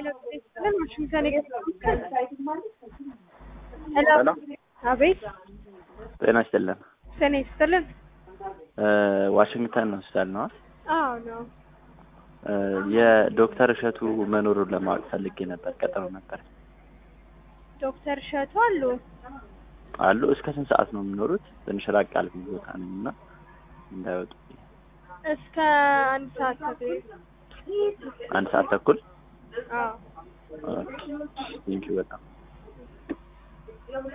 ሄሎ ስትልን ዋሽንግተን ሄሎ ሄሎ አቤት ጤና ይስጥልን። ሰኔ ስትልን ዋሽንግተን ሆስፒታል ነው። አዎ ነው የዶክተር እሸቱ መኖሩን ለማወቅ ፈልጌ ነበር። ቀጠሮ ነበር ዶክተር እሸቱ አሉ አሉ። እስከ ስንት ሰዓት ነው የሚኖሩት? ትንሽ ራቅ ያለ ቦታ ነኝ እና እንዳይወጡ እስከ አንድ ሰዓት ተኩል አንድ ሰዓት ተኩል አዎ ቴንኪው በጣም